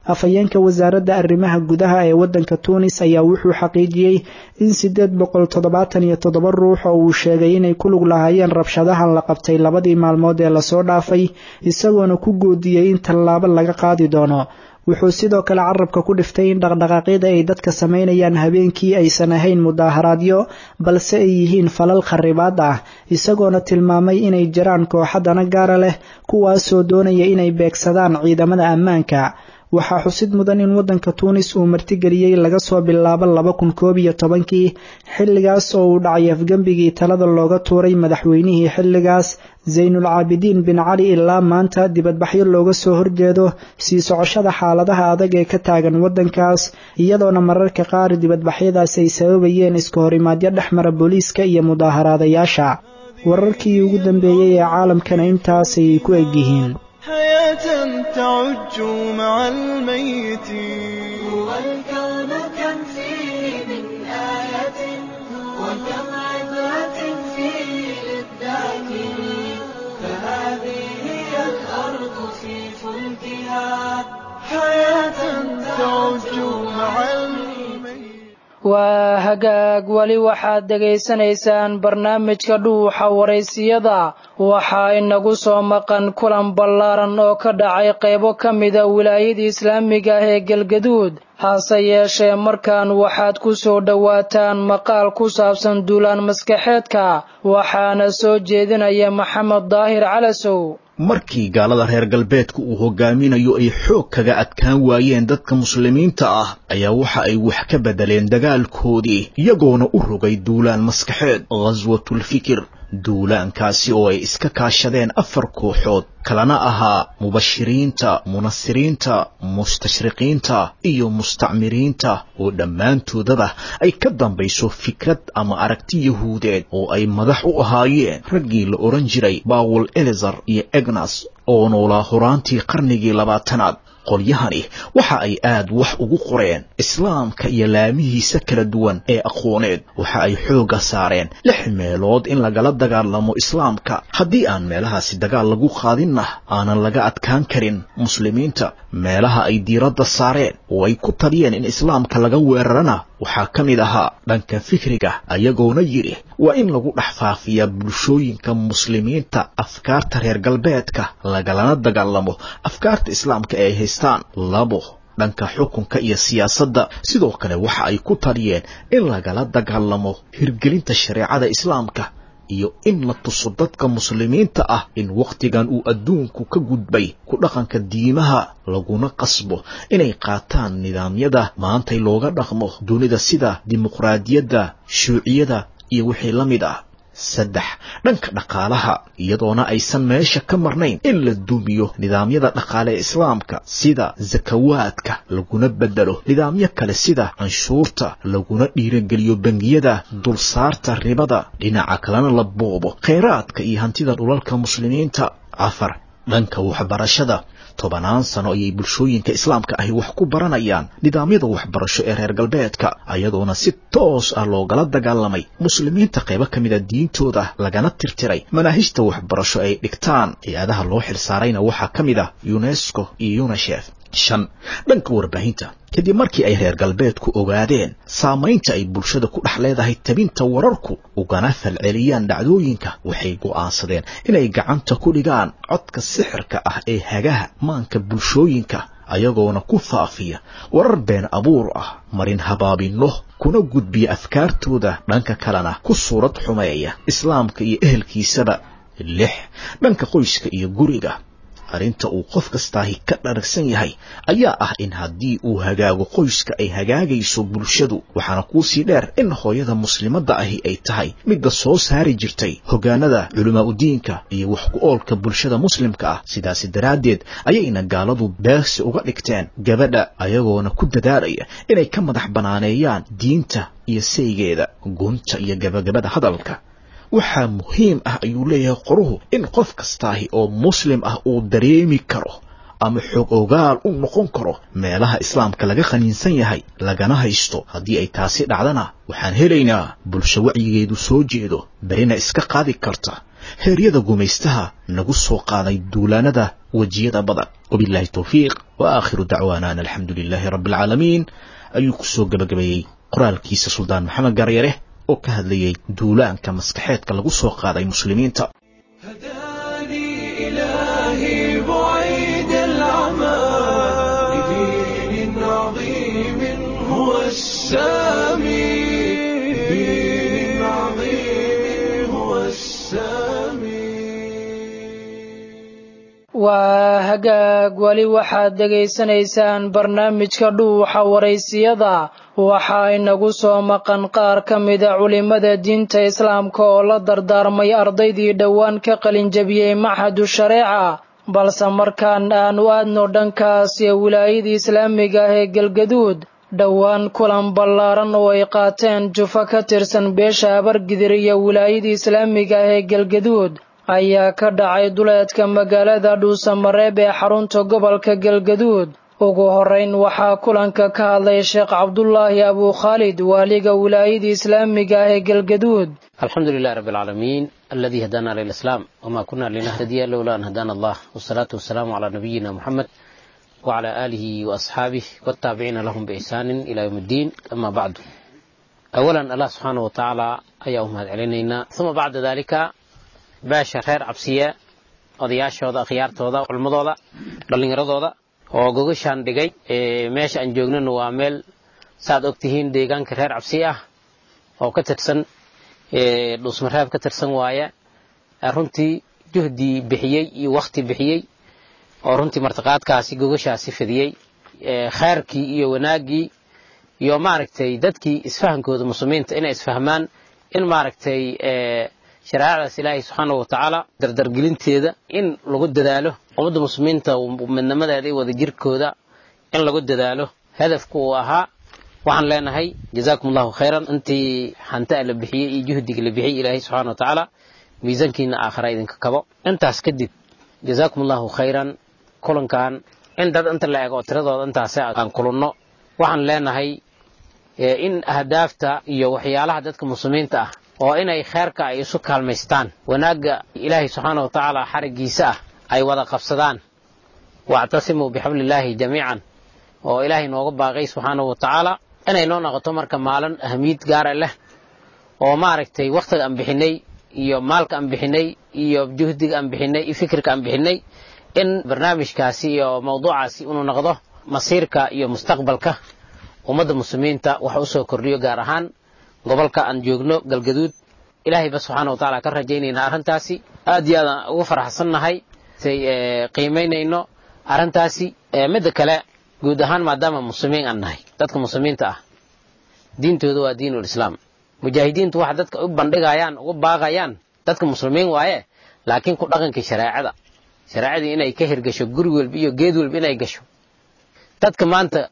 afhayeenka wasaaradda arrimaha gudaha ee waddanka tuunis ayaa wuxuu xaqiijiyey in siddeed boqol toddobaatan iyo toddoba ruux oo uu sheegay inay ku lug lahaayeen rabshadahan la qabtay labadii maalmood ee lasoo dhaafay isagoona ku goodiyey in tallaabo laga qaadi doono wuxuu sidoo kale carabka ku dhiftay in dhaqdhaqaaqyada ay dadka samaynayaan habeenkii aysan ahayn mudaaharaadyo balse ay yihiin falal kharibaad ah isagoona tilmaamay inay jiraan kooxadana gaara leh kuwaasoo doonaya inay beegsadaan ciidamada ammaanka waxaa xusid mudan in waddanka tuunis uu martigeliyey laga soo bilaabo laba kun koob iyo tobankii xilligaas oo uu dhacay afgembigii talada looga tuuray madaxweynihii xilligaas zaynul caabidiin bin cali ilaa maanta dibadbaxyo looga soo horjeedo sii socoshada xaaladaha adag ee ka taagan waddankaas iyadoona mararka qaar dibadbaxyadaas ay sababayeen iska horimaadyo dhex mara booliiska iyo mudaaharaadayaasha wararkii ugu dambeeyey ee caalamkana intaasay ku egyihiin حياة تعج مع الميتين هو الكون كم فيه من آية وكم عبرة فيه للذاكرين فهذه هي الأرض في فلكها حياة تعج مع الميتين waa hagaag weli waxaad dhegaysanaysaan barnaamijka dhuuxa waraysiyada waxaa inagu soo maqan kulan ballaaran oo ka dhacay qaybo ka mida wilaayada islaamiga ah ee galgaduud hase yeeshee markaan waxaad ku soo dhowaataan maqaal ku saabsan duulaan maskaxeedka waxaana soo jeedinaya maxamed daahir calasow markii gaalada reer galbeedka uu hogaaminayo ay xoog kaga adkaan waayeen dadka muslimiinta ah ayaa waxa ay wax ka beddeleen dagaalkoodii iyagoona u rogay duulaan maskaxeed khaswatulfikir duulaankaasi oo ay iska kaashadeen afar kooxood kalana ahaa mubashiriinta munasiriinta mustashriqiinta iyo mustacmiriinta oo dhammaantoodaba ay ka dambayso fikrad ama aragti yahuudeed oo ay madax u ahaayeen raggii la odhan jiray bawel elizar iyo egnas oo noolaa horaantii qarnigii labaatanaad qolyahani waxa ay aad wax ugu qoreen islaamka iyo laamihiisa kala duwan ee aqooneed waxa ay xoogga saareen lix meelood in lagala dagaalamo islaamka haddii aan meelahaasi dagaal lagu qaadinna aanan laga adkaan karin muslimiinta meelaha ay diiradda saareen oo ay ku taliyeen in islaamka laga weerarana waxaa ka mid ahaa dhanka fikriga ayagoona yidhi waa in lagu dhex faafiyaa bulshooyinka muslimiinta afkaarta reer galbeedka lagalana dagaalamo afkaarta islaamka ee ay haystaan labo dhanka xukunka iyo siyaasadda sidoo kale waxa ay ku taliyeen in lagala dagaalamo hirgelinta shareecada islaamka iyo in la tuso dadka muslimiinta ah in wakhtigan uu adduunku ka gudbay ku dhaqanka diimaha laguna qasbo inay qaataan nidaamyada maantay looga dhaqmo dunida sida dimuqraadiyadda shuuciyada iyo wixii la mid ah saddex dhanka dhaqaalaha iyadoona aysan meesha ka marnayn in la dumiyo nidaamyada dhaqaale ee islaamka sida sakawaadka laguna bedelo nidaamyo kale sida canshuurta laguna dhiirageliyo bangiyada dulsaarta ribada dhinaca kalena la boobo khayraadka iyo hantida dhulalka muslimiinta afar dhanka waxbarashada tobanaan sano ayay bulshooyinka islaamka ahi wax ku baranayaan nidaamyada waxbarasho ee reer galbeedka ayadoona si toos ah loogala dagaalamay muslimiinta qaybo ka mida diintooda lagana tirtiray manaahijta waxbarasho ay dhigtaan hay-adaha loo xilsaarayna waxaa ka mid ah unesco iyo unishef shan dhanka warbaahinta kadib markii ay reer galbeedku ogaadeen saamaynta ay bulshada ku dhex leedahay tabinta wararku ugana falceliyaan dhacdooyinka waxay go'aansadeen inay gacanta ku dhigaan codka sixirka ah ee hagaha maanka bulshooyinka ayagoona ku faafiya warar been abuur ah marin habaabinno kuna gudbiya afkaartooda dhanka kalena ku suurad xumeeya islaamka iyo ehelkiisaba lix dhanka qoyska iyo guriga arrinta uu qof kastaahi ka dharagsan yahay ayaa ah in haddii uu hagaago qoyska ay hagaagayso bulshadu waxaana kuusii dheer in hooyada muslimadda ahi ay tahay midda soo saari jirtay hoggaanada culimaa udiinka iyo wax ku oolka bulshada muslimka ah sidaasi daraaddeed ayayna gaaladu beegsi uga dhigteen gabadha ayagoona ku dadaalaya inay ka madax banaaneeyaan diinta iyo saygeeda gunta iyo gabagabada hadalka waxaa muhiim ah ayuu leeyahay qoruhu in qof kastaahi oo muslim ah uu dareemi karo ama xog ogaal u noqon karo meelaha islaamka laga qaniinsan yahay lagana haysto haddii ay taasi dhacdana waxaan helaynaa bulsho wacyigeedu soo jeedo berina iska qaadi karta heeryada gumaystaha nagu soo qaaday duulaanada wejiyada badan wabillahi towfiiq wa aakhiru dacwaana an alxamdu lilaahi rabbi alcaalamiin ayuu ku soo gebagabeeyey qoraalkiisa suldaan maxamed garyare oo ka hadlayay duulaanka maskaxeedka lagu soo qaaday muslimiinta إلهي بعيد العمى لدين عظيم هو السامي دين عظيم هو waa hagaag weli waxaad dhegaysanaysaan barnaamijka dhuuxa waraysiyada waxaa inagu soo maqan qaar ka mida culimmada diinta islaamka oo la dardaarmay ardaydii dhowaan ka qalinjabiyey maxadu shareeca balse markaan aanu aadno dhankaas ee wilaayada islaamiga ah ee galgaduud dhowaan kulan ballaaran oo ay qaateen jufo ka tirsan beesha habargidir iyo wilaayada islaamiga ah ee galgaduud ayaa ka dhacay duleedka magaalada dhuusamareeb ee xarunta gobolka galgaduud ugu horeyn waxaa kulanka ka hadlay sheekh cabdulaahi abukhaalid waaliga wilaayada islaamiga ah ee galgaduud الحمد لله رب العالمين الذي هدانا للإسلام وما كنا لنهتدي لولا أن هدانا الله والصلاة والسلام على نبينا محمد وعلى آله وأصحابه والتابعين لهم بإحسان إلى يوم الدين أما بعد أولا الله سبحانه وتعالى أيهم هذا علينا ثم بعد ذلك باشا خير عبسية odayaashooda akhyaartooda culmadooda dhallinyaradooda oo gogashaan dhigay meesha aan joognana waa meel saaad ogtihiin deegaanka reer cabsi ah oo ka tirsan dhuusmareeb ka tirsan waaye runtii juhdii bixiyey iyo wakti bixiyey oo runtii martiqaadkaasi gogashaasi fidiyey khayrkii iyo wanaaggii iyo maaragtay dadkii isfahankooda muslimiinta inay isfahmaan in maaragtay shareecadaas ilaahay subxaana wa tacaala dardargelinteeda in lagu dadaalo ummadda muslimiinta midnimadeeda iyo wadajirkooda in lagu dadaalo hadafku uu ahaa waxaan leenahay jazaakum allahu khayran intii hantaa la bixiyey iyo juhdiga la bixiyey ilaahay subxana wa tacaala miisaankiina aakhira idinka kabo intaas kadib jazaakum allahu khayran kulankan in dad inta la eego tiradooda intaas aan kulanno waxaan leenahay in ahdaafta iyo waxyaalaha dadka muslimiinta ah oo inay kheerka ay isu kaalmaystaan wanaagga ilaahay subxaana wa tacaala xarigiisa ah ay wada qabsadaan wactasimuu bixablillaahi jamiican oo ilaahay nooga baaqay subxaana wa tacaala inay noo noqoto marka maalin ahmiyad gaara leh oo maaragtay wakhtiga aan bixinay iyo maalka aan bixinay iyo juhdiga aan bixinay iyo fikirka aan bixinay in barnaamijkaasi iyo mawduucaasi inuu noqdo masiirka iyo mustaqbalka ummadda muslimiinta wax u soo kordhiyo gaar ahaan gobolka aan joogno galgaduud ilaahayba subxaana wa tacaala ka rajaynayna arrintaasi aad iyo aadaan ugu faraxsannahay say qiimaynayno arrintaasi midda kale guud ahaan maadaama muslimiin aan nahay dadka muslimiinta ah diintooda waa diinul islaam mujaahidiintu waxa dadka u bandhigayaan ugu baaqayaan dadka muslimiin waaye laakiin ku dhaqankii shareecada shareecadii inay ka hirgasho guri walba iyo geed walba inay gasho dadka maanta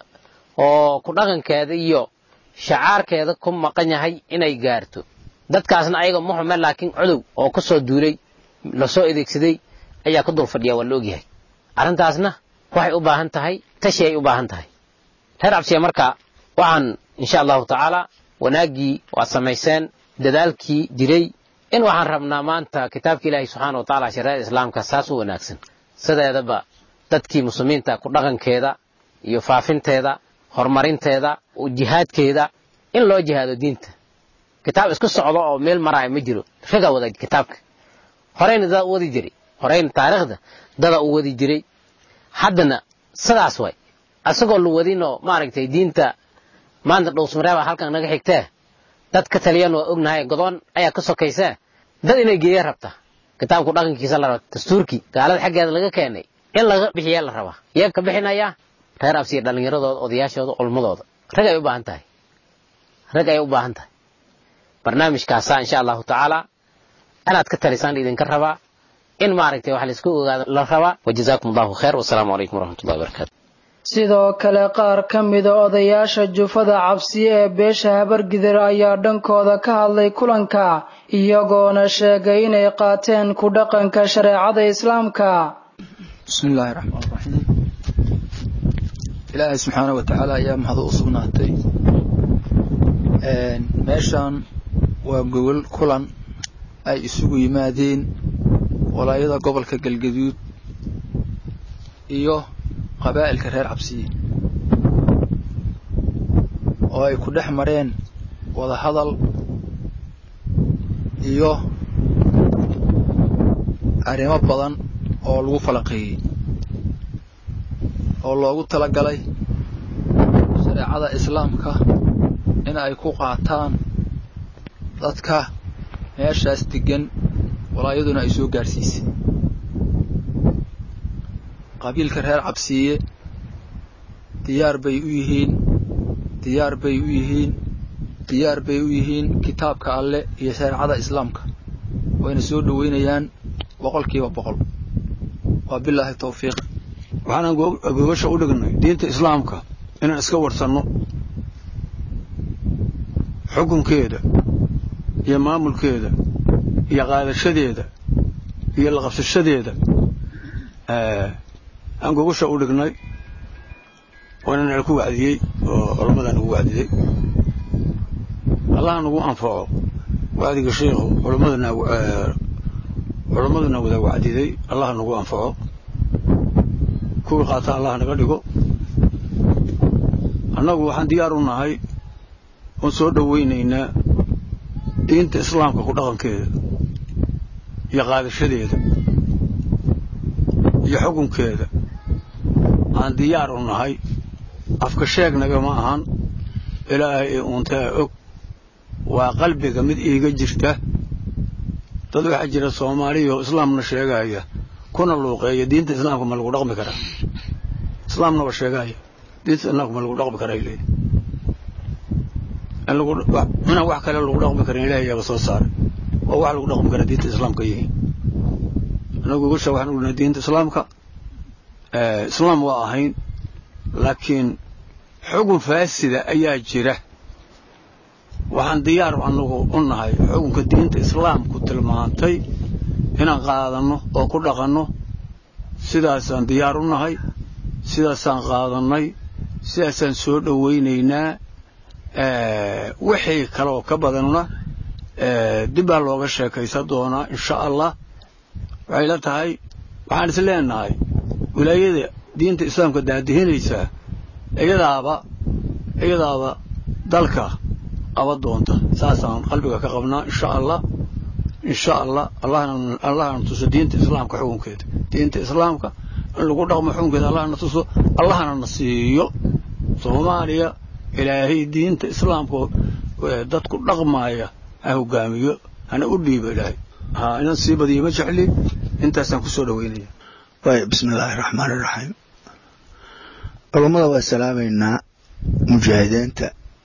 oo ku dhaqankeeda iyo shacaarkeeda ku maqan yahay inay gaarto dadkaasna ayaga muxume laakiin codow oo ka soo duulay lasoo adeegsaday ayaa ku dul fadhiya waa la ogyahay arrintaasna waxay u baahan tahay tashi ay u baahan tahay reer cabsiya marka waxaan insha allahu tacaala wanaaggii waad samayseen dadaalkii jiray in waxaan rabnaa maanta kitaabka ilaahi subxaana wa tacaala shareecada islaamka saas u wanaagsan sideedaba dadkii muslimiinta ku dhaqankeeda iyo faafinteeda horumarinteeda jihaadkeeda in loo jihaado diinta kitaab isku socdo oo meel maraayo ma jiro ragaa wada kitaabka horeyna dada u wadi jiray horeyna taariikhda dada u wadi jiray haddana sidaas way asagoo la wadinoo maaragtay diinta maanta dhowsmareeba halkan naga xigtee dad ka taliyan waa ognahay godoon ayaa ka sokaysee dad inay geeya rabta kitaabku dhaqankiisa la raba dastuurkii gaalada xaggeeda laga keenay in laga bixiyaa la rabaa yee ka bixinayaa reer absiya dhallinyaradooda odayaashooda culmadooda rag ay u baahan tahay rag ay u baahan tahay barnaamijkaasaa insha allahu tacaala inaad ka talisaan idinka rabaa in maaragtay wax laisku ogaado la rabaa wajazaakum allahu khayr wasalaamu calaykum waraxmatullahi wabarakaatu sidoo kale qaar ka mida odayaasha jufada cabsiye ee beesha habargidir ayaa dhankooda ka hadlay kulanka iyagoona sheegay inay qaateen ku dhaqanka shareecada islaamka bismi illaahi raxmaan raxiim ilaahay subxaana wa tacaala ayaa mahad u sugnaatay meeshan waa gogol kulan ay isugu yimaadeen walaayada gobolka galgaduud iyo qabaa'ilka reer cabsiye oo ay ku dhex mareen wada hadal iyo arrimo badan oo lagu falanqeeyey oo loogu talagalay shareecada islaamka in ay ku qaataan dadka meeshaas degan walaayaduna ay soo gaadhsiisay qabiilka reer cabsiiye diyaar bay u yihiin diyaar bay u yihiin diyaar bay u yihiin kitaabka alle iyo shareecada islaamka wayna soo dhoweynayaan boqolkiiba boqol waa bilaahi tawfiiq waxaanaan gogasha u dhignay diinta islaamka inaan iska warsanno xukunkeeda iyo maamulkeeda iyo qaadashadeeda iyo la qabsashadeeda aan gogasha u dhignay waana nala ku wacdiyey oo culammadaa nagu wacdiyey allaha nagu anfaco wacdiga sheikhu culammadana culammaduna wada wacdiday allaha nagu anfaco kuwii qaata allah naga dhigo annagu waxaan diyaar u nahay oon soo dhowaynaynaa diinta islaamka ku dhaqankeeda iyo qaadashadeeda iyo xukunkeeda aan diyaar u nahay afka sheegnaga ma ahan ilaahay ee uuntaa og waa qalbiga mid iiga jirta dad waxaa jira soomaaliya oo islaamna sheegaya kuna luuqeeya diinta islaamka ma lagu dhaqmi karaa islaamna waa sheegaya diinta islaamka ma lagu dhaqmi karaa ilay inaan wax kale lagu dhaqmi karin ilahay yaaba soo saaray oo wax lagu dhaqmi karaa diinta islaamka yihiin anagu gosha waxaan ognahay diinta islaamka islaam waa ahayn laakiin xugun faasida ayaa jira waxaan diyaar anagu u nahay xukunka diinta islaamku tilmaantay inaan qaadanno oo ku dhaqanno sidaasaan diyaar u nahay sidaasaan qaadannay sidaasaan soo dhowaynaynaa wixii kaleoo ka badanna dib baa looga sheekaysan doonaa insha allah waxay la tahay waxaan is leenahay wilaayada diinta islaamka daadihinaysaa iyadaaba iyadaaba dalka qaba doonta saasaan qalbiga ka qabnaa insha allah insha allah allahna tuso diinta islaamka xukunkeeda diinta islaamka in lagu dhaqmo xukunkeeda allahna tuso allahna na siiyo soomaaliya ilaahay diinta islaamka dadku dhaqmaaya ha hogaamiyo hana u dhiibo ilaahay ha inaan sii badiyo ma jecli intaasaan ku soo dhoweynaya waay bismi illaahi raxmaan iraxiim culummada waa salaamaynaa mujaahidiinta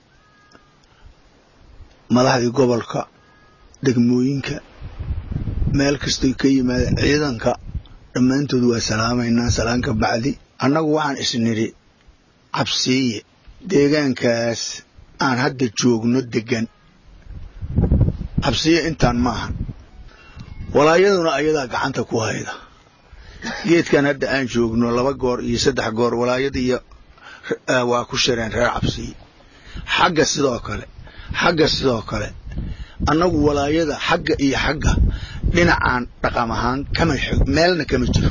madaxdii gobolka degmooyinka meel kastoy ka yimaadeen ciidanka dhammaantood waa salaamaynaa salaanka bacdi annagu waxaan isnidhi cabsiiye deegaankaas aan hadda joogno degan cabsiye intaan ma ahan walaayaduna ayadaa gacanta ku hayda geedkan hadda aan joogno laba goor iyo saddex goor walaayada iyo waa ku shireen reer cabsiye xagga sidoo kale xagga sidoo kale annagu walaayada xagga iyo xagga dhinacaan dhaqam ahaan kama meelna kama jiro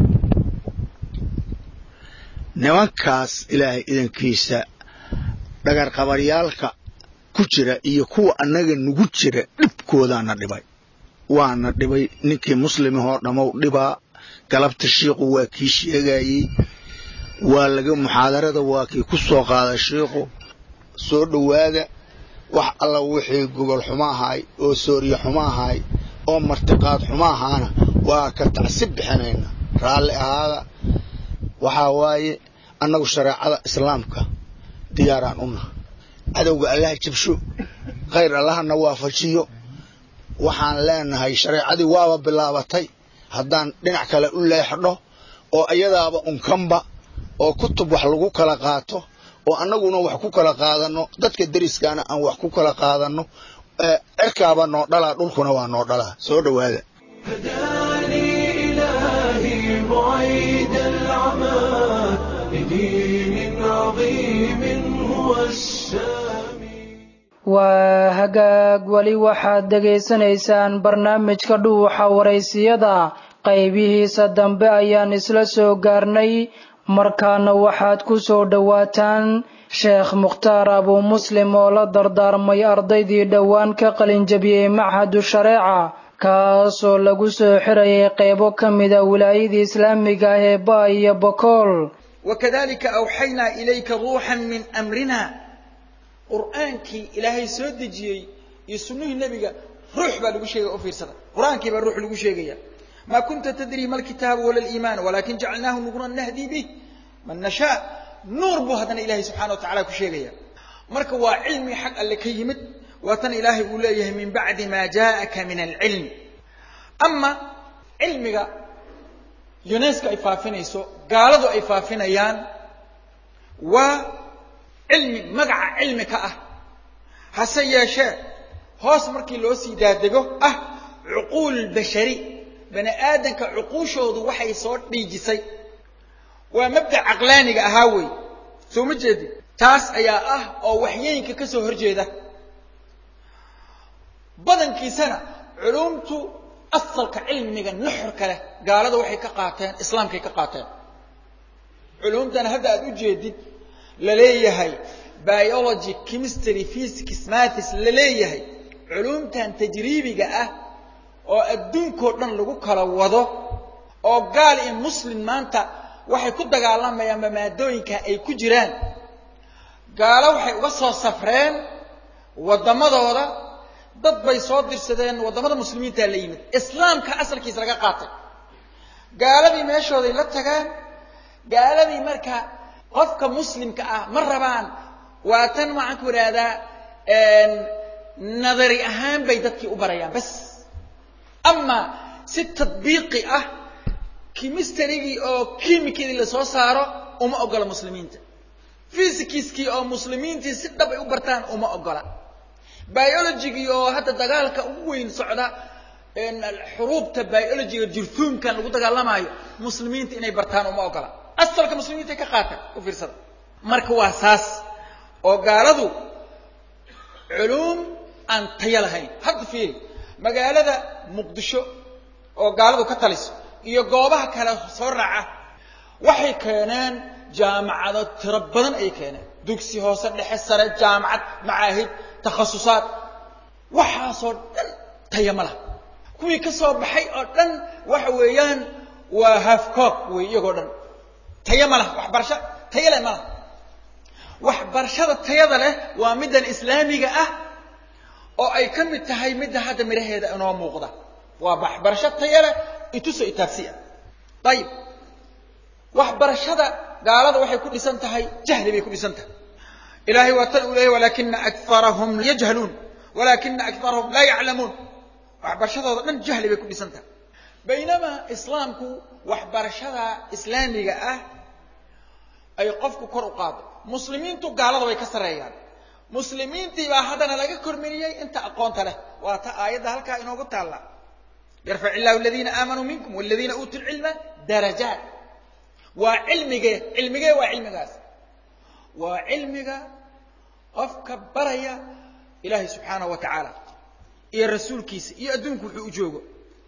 nimankaas ilaahay idankiisa dhagarqabaryaalka ku jira iyo kuwa annaga nugu jira dhibkoodaana dhibay waana dhibay ninkii muslimahoo dhammow dhibaa galabta shiiqu waa kii sheegayey waa laga muxaadarada waa kii ku soo qaaday shiiqu soo dhowaada wax alla wixii gogol xumo ahaay oo sooriye xumo ahaay oo martiqaad xumo ahaana waa ka tacsib bixinayna raalli ahaada waxaa waaye annagu shareecada islaamka diyaaraan una cadowga allaha jabsho khayr allahana waafajiyo waxaan leenahay shareecadii waaba bilaabatay haddaan dhinac kale u leexdho oo iyadaaba unkanba oo kutub wax lagu kala qaato oo annaguna wax ku kala qaadanno dadka deriskaana aan wax ku kala qaadanno cirkaaba noo dhalaa dhulkuna waa noo dhalaa soo dhowaada إلهي بعيد العمى لدين عظيم هو السامي waa hagaag weli waxaad dhegaysanaysaan barnaamijka dhuuxa waraysiyada qaybihiisa dambe ayaan isla soo gaarnay markaana waxaad ku soo dhowaataan sheekh mukhtaar abuu muslim oo la dardaarmay ardaydii dhowaan ka qalinjabiyey machadu shareeca kaasoo lagu soo xirayay qaybo ka mida wilaayadii islaamiga ah ee ba iyo bokool wakadalika awxaynaa ilayka ruuxan min amrina qur'aankii ilaahay soo dejiyey iyo sunnihii nebiga ruux baa lagu sheegaya u fiirsada qur'aankii baa ruux lagu sheegaya ma kunta tadrii ma alkitaabu wala aliimaan walakin jacalnaahu nuuran nahdi bih man nashaa nuur buu haddana ilahay subxana wa tacala ku sheegaya marka waa cilmi xag alle ka yimid waa tan ilaahay uu leeyahay min bacdi ma jaءaka min alcilm ama cilmiga yunesko ay faafinayso gaaladu ay faafinayaan waa cilmi magaca cilmi ka ah hase yeeshee hoos markii loo sii daadego ah cuquul bashari bani aadanka cuquushoodu waxay soo dhiijisay waa mabda caqlaaniga ahaa wey soo ma jeedin taas ayaa ah oo waxyooyinka ka soo horjeeda badankiisana culumtu asalka cilmiga nuxurka leh gaalada waxay ka qaateen islaamkay ka qaateen culumtana hadda aad u jeedid la leeyahay biology chemistry physics maths la leeyahay culumtan tajriibiga ah oo adduunkao dhan lagu kala wado oo gaal iyo muslim maanta waxay ku dagaalamayaan maadooyinka ay ku jiraan gaalo waxay uga soo safreen waddamadooda dad bay soo dirsadeen waddamada muslimiintaa la yimid islaamka asalkiisa laga qaatay gaaladii meeshooday la tagaan gaaladii marka qofka muslimka ah ma rabaan waa tan waxaan ku idhaahdaa nadari ahaan bay dadkii u barayaan bas ama si tadbiiqi ah kimisterigii oo kimikadii lasoo saaro uma ogola muslimiinta fysikiskii oo muslimiintii si dhab ay u bartaan uma ogola biologigii oo hadda dagaalka ugu weyn socda xuruubta biologiga jirtuumkan lagu dagaalamaayo muslimiinta inay bartaan uma ogola asalka muslimiinta ay ka qaataan u fiirsada marka waa saas oo gaaladu culuum aan tayo lahayn hadda fiiri magaalada muqdisho oo gaaladu ka taliso iyo goobaha kale soo raaca waxay keeneen jaamacado tiro badan ayay keeneen dugsi hoose dhexe sare jaamacad macaahid takhasusaad waxaasoo dhan taya ma laha kuwii ka soo baxay oo dhan waxa weeyaan waa hafcook wey iyagoo dhan taya ma laha waxbarasho taya leh ma laha waxbarashada tayada leh waa middan islaamiga ah oo ay ka mid tahay midda hadda midhaheeda inoo muuqda waa waxbarasho taya leh ituso itaabsi ah ayib waxbarashada gaalada waxay ku dhisan tahay jahli bay ku dhisan tahay ilahay waa tan uu leeyahy walakina akarahum yajhaluun walakina akarahum laa yaclamuun waxbarashadooda dhan jahli bay ku dhisan tahay baynamaa islaamku waxbarashada islaamiga ah ay qofku kor u qaado muslimiintu gaalada way ka sarreeyaan muslimiintii baa haddana laga kormariyey inta aqoonta leh waa ta aayadda halkaa inoogu taalla yarfac illahu aladiina aamanuu minkum waladiina uutuu lcilma darajaat waa cilmigee cilmigee waa cilmigaas waa cilmiga qofka baraya ilaahay subxaanahu wa tacaala iyo rasuulkiisa iyo adduunku wuxuu u joogo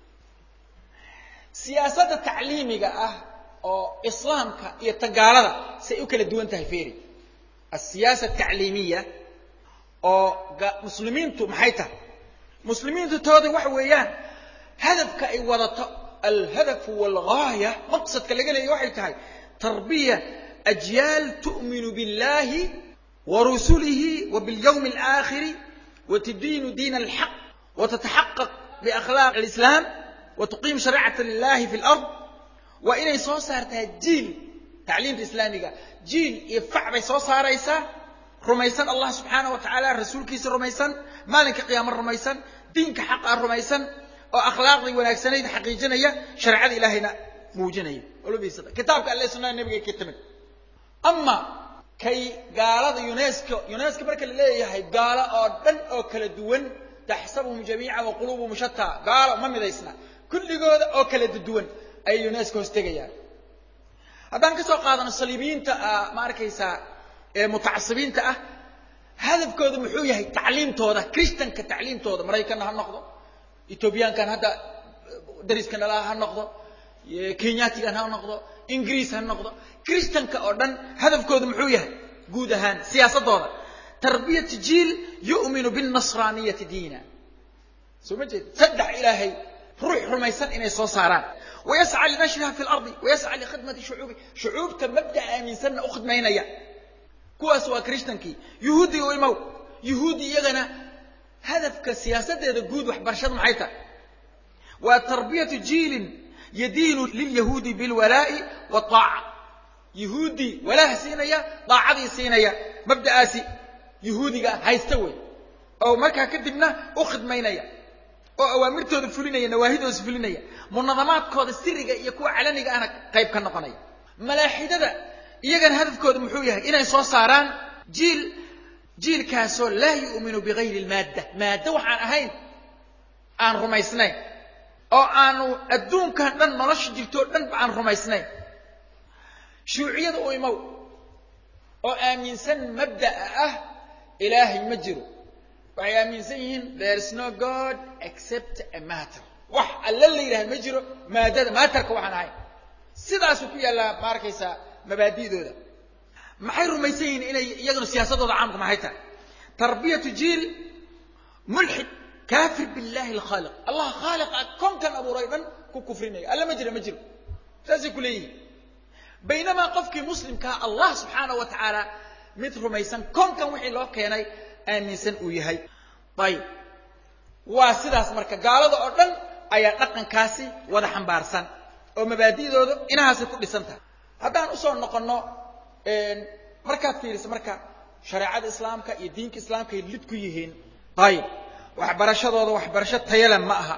siyaasadda tacliimiga ah oo islaamka iyo tagaalada say u kala duwan tahay feri asiyaasa atacliimiya oo muslimiintu maxay tahay muslimiintu tooda waxa weeyaan hadafka ay wadato alhadafu walgaaya maqsadka laga leeya waxay tahay tarbiya ajyaal tu'minu biاllahi warusulihi wabiاlyawmi alaakhiri watadiinu diin alxaq watataxaqaq biakhlaaq alislaam watuqiim shariicata lilahi fi lard waa inay soo saartaa jiil tacliimta islaamiga jiil iyo fac bay soo saaraysaa rumaysan allah subxaanah wa tacaala rasuulkiisa rumaysan maalinka qiyaamo rumaysan diinka xaqaa rumaysan oo akhlaaqdii wanaagsanayd xaqiijinaya shareecada ilaahayna muujinaya olobisada kitaabka alle sunnada nebigay ka timid ama kay gaalada unesco unesco marka la leeyahay gaalo oo dhan oo kala duwan taxsabuhum jamiican wa quluubuhum shataa gaalo ma midaysna kulligooda oo kala duwan ayay unesco hoos tegayaan haddaan ka soo qaadano saliibiyiinta ma arkaysaa ee mutacasibiinta ah hadafkooda muxuu yahay tacliimtooda christanka tacliimtooda maraykanna ha noqdo etoobiyaankan hadda dariska nalaha ha noqdo kenyatigan ha noqdo ingiriis ha noqdo christanka oo dhan hadafkoodu muxuu yahay guud ahaan siyaasadooda tarbiyatu jiil yu'minu binnasraaniyati diina soo ma jeed saddex ilaahay ruux rumaysan inay soo saaraan wayasca linashriha fi lardi wayasca likhidmati shucuubi shucuubta mabda aaminsanna u khidmaynaya kuwaas waa christankii yuhuudi u imow yuhuudi iyagana hadafka siyaasadeeda guud waxbarashada maxay tahay waa tarbiyatu jiilin yadiinu lilyahuudi bilwalaa'i waaaca yuhuudi walaaha siinaya daacadii siinaya mabda'aasi yuhuudiga haysta wey oo markaa kadibna u khidmaynaya oo awaamirtooda fulinaya nawaahidooda fulinaya munadamaadkooda siriga iyo kuwa calaniga ahna qayb ka noqonaya malaaxidada iyagana hadafkooda muxuu yahay inay soo saaraan jiil jiilkaasoo laa yu'minu bigayri lmaadda maaddo waxaan ahayn aan rumaysnayn oo aanu adduunkan dhan nolosha jirtoo dhanba aan rumaysnayn shuuciyada u imow oo aaminsan mabda'a ah ilaahay ma jiro waxay aaminsan yihiin there is no god except a matter wax alla la yidhaha ma jiro maadada maatarka waxaan ahayn sidaasuu ku yaallaa ma arkaysaa mabaadi'dooda maxay rumaysan yihiin inay iyaguna siyaasadooda caamka maxay tahay tarbiyatu jiil mulxid kaafir billahi alkhaaliq allah khaaliqa koonkan abuuray dhan ku kufrinaya alla ma jira ma jiro saasay ku leeyihiin baynamaa qofkii muslimkaa allah subxaanahu wa tacaala mid rumaysan koonkan wixii loo keenay aaminsan uu yahay ayib waa sidaas marka gaalada oo dhan ayaa dhaqankaasi wada xambaarsan oo mabaadi'dooda inahaasay ku dhisan tahay haddaan usoo noqonno markaad fiiriso marka shareecada islaamka iyo diinka islaamka ay lid ku yihiin ayib waxbarashadooda waxbarasho tayale ma aha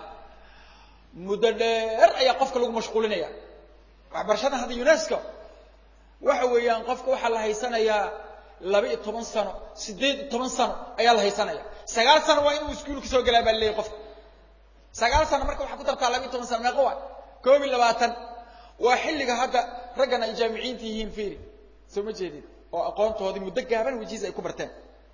muddo dheer ayaa qofka lagu mashquulinaya waxbarashadan hadda unesco waxa weeyaan qofka waxaa la haysanayaa laba iyo toban sano siddeed iyo toban sano ayaa la haysanaya sagaal sano waa inuu iskuulka soo galaa baa leeyahy qofka sagaal sano marka waxaa ku dartaa laba iyo toban sano meeqa waa koob iyo labaatan waa xilliga hadda raggan ay jaamiciinta yihiin fiiri soo ma jeedin oo aqoontoodii muddo gaaban wajiis ay ku barteen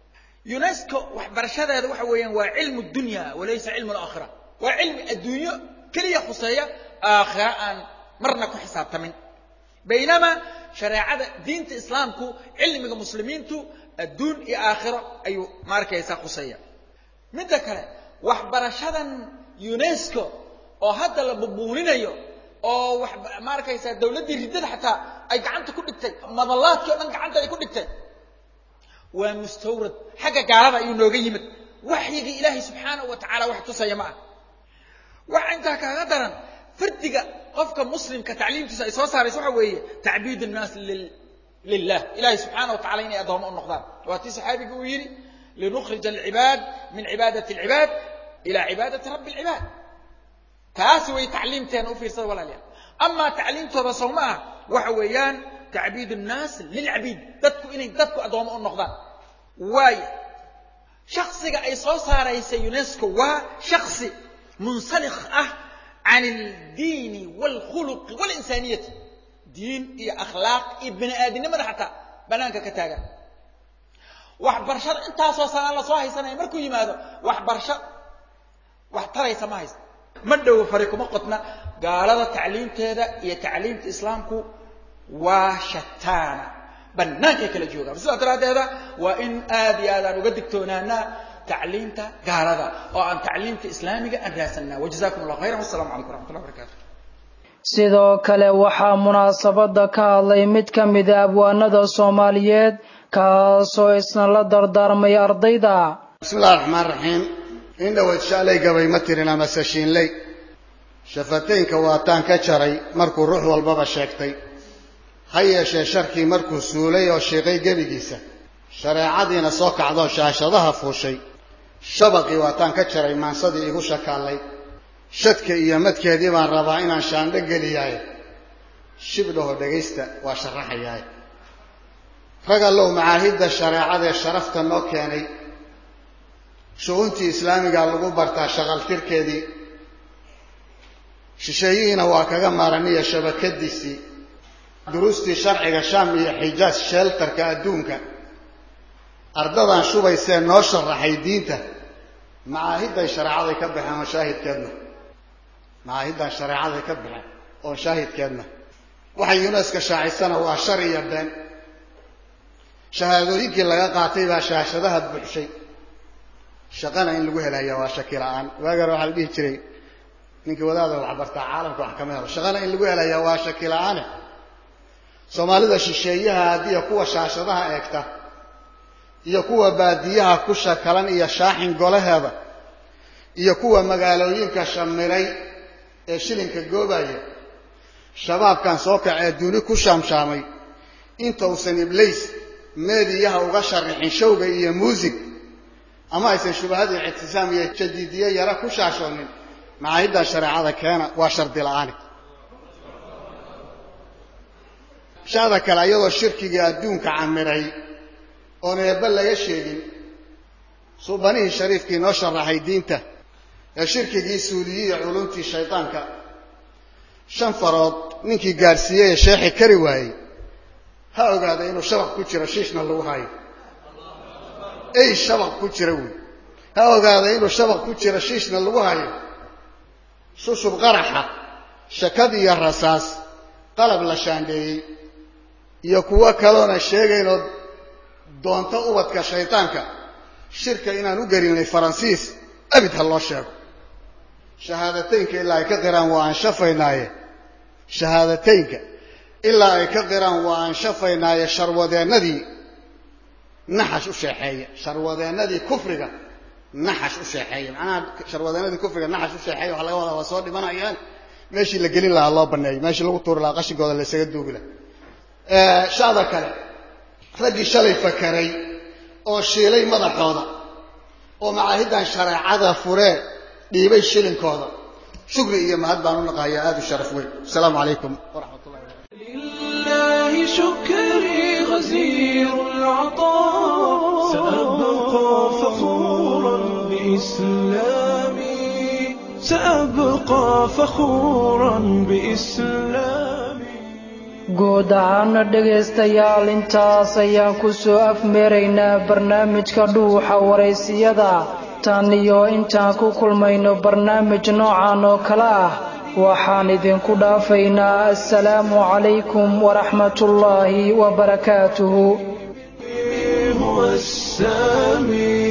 unesco waxbarashadeeda waxa weeyaan waa cilmu dunya walaysa cilmu alaakhira waa cilmi adduunyo keliya khuseeya aakhira aan marna ku xisaabtamin baynamaa shareecada diinta islaamku cilmiga muslimiintu adduun iyo aakhiro ayuu ma arkaysaa khuseeya midda kale waxbarashadan unesco oo hadda la bubuuninayo oo wax ma arkaysaa dawladdii riddada xataa ay gacanta ku dhigtay madallaadkii o dhan gacanta ay ku dhigtay waa mustawrad xagga gaalada ayuu nooga yimid waxyigii ilaahay subxaanahu wa tacaala wax tusaya ma ah waxa intaa kaaga daran fardiga qofka muslimka tacliimtiisa ay soo saarayso waxa weeye tacbiid annaas lilah ilahay subxaana wa tacala inay addoommo u noqdaan waa tii saxaabiga uu yidhi linukhrija alcibaad min cibaadati alcibaad ila cibaadati rabbi alcibaad taasi way tacliimteena u fiirsada walaalayaal amaa tacliimtooda sow ma ah waxa weeyaan tacbiid annaas lilcabiid dadku inay dadku addoommo u noqdaan waayo shaksiga ay soo saaraysa unesco waa shaksi munsalikh ah can aldiini waalkhuluqi walinsaaniyati diin iyo akhlaaq iyo bini aadinimada xataa banaanka ka taagan waxbarashada intaasoo sanaan lasoo haysanaya markuu yimaado waxbarasho wax taraysa ma haysta ma dhowo fari kuma qodna gaalada tacliimteeda iyo tacliimta islaamku waa shataana bannaankay kala joogaan sidaa daraaddeeda waa in aad iyo aad aan uga digtoonaanaa tacliimta gaalada oo aan tacliimta islaamiga aan raadsanaa wajazakum allah khayran wassalamu calaykum waraxmatullah barakatu sidoo kale waxaa munaasabada ka hadlay mid ka mida abwaanada soomaaliyeed kaasoo isna la dardaarmay ardayda bismillahi raxmaan raxiim in dhawayd shaalay gabay ma tirin amase shiinley shafataynka waataan ka jaray markuu ruux walbaba sheegtay ha yeeshee sharkii markuu suulay oo shiiqay gebigiisa shareecadiina soo kacdoo shaashadaha fuushay shabaqii waataan ka jaray maansadii igu shakaallay shadka iyo madkeedii baan rabaa inaan shaandho geliyaaye shibdhaho dhegaysta waa sharaxayaaye rag allow macaahidda shareecadee sharafta noo keenay shu-uuntii islaamigaa lagu bartaa shaqaltirkeedii shisheeyihiina waa kaga maaraniya shabakadiisii duruustii sharciga shaam iyo xijaaj sheeltarka adduunka ardadan shubaysee noo sharaxay diinta macaahidday shareecaday ka baxeen oo shaahidkeedna macaahiddan shareecaday ka baxeen oon shaahidkeedna waxay yuneska shaacisana waa shar iyo been shahaadooyinkii laga qaatay baa shaashadaha buuxshay shaqana in lagu helaya waa shaki la-aan waagar waxaa la dhihi jiray ninkii wadaada waxbartaa caalamka wax kama helo shaqana in lagu helaya waa shaki la-aane soomaalida shisheeyaha haddiiyo kuwa shaashadaha eegta iyo kuwa baadiyaha ku shakalan iyo shaaxin golaheeda iyo kuwa magaalooyinka shamiray ee shilinka goobaya shabaabkan soo kacee duni ku shaamshaamay intausan iblays meediyaha uga sharixin showga iyo muusig ama aysan shubahadii ictisaam iyo jadiidiye yara ku shaashoonin macaahiddan shareecada keena waa shardi la-aani shada kale iyadoo shirkigii adduunka camiray oon eebba laga sheegin suubanihii shariifkii noo sharaxay diinta ee shirkigii suuliyey iyo culumtii shaydaanka shan farood ninkii gaadhsiiyey ee sheexi kari waayey ha ogaada inuu shabaq ku jiro shiishna lagu hayo ey shabaq ku jira wey ha ogaada inuu shabaq ku jiro shiishna lagu hayo shushub qaraxa shakad iyo rasaas qalab la shaandheeyey iyo kuwo kaloona sheegaynoo doonto ubadka shaydaanka shirka inaan u gelinay faransiis abid ha loo sheego shahaadateynka ilaa ay ka qiraan waa anshafaynaaye shahaadateynka ilaa ay ka qiraan waa anshafaynaaye sharwadeennadii naxash u sheexeeya sharwadeennadii kufriga naxash u sheexeeya macnaha sharwadeennadii kufriga naxash u sheexeeya waxa laga wadaa waa soo dhimanayaan meeshii la gelin lahaa loo baneeyo meeshii lagu tuuri lahaa qashinkooda la isaga duugi lahaa shacda kale raggii shalay fakaray oo shiilay madaxooda oo macaahiddan shareecada furee dhiibay shilinkooda shukri iyo mahad baan u naqahayaa aada u sharaf weyn asalaamu calaykum waraxmat ullahi لله شكري غزير العطاء سأبقى فخورا بإسلامي سأبقى فخورا بإسلامي guud ahaana dhegaystayaal intaas ayaan ku soo afmeeraynaa barnaamijka dhuuxa waraysiyada tan iyo intaan ku kulmayno barnaamij noocan oo kale ah waxaan idinku dhaafaynaa assalaamu calaykum waraxmatullaahi wabarakaatuhu هو السامي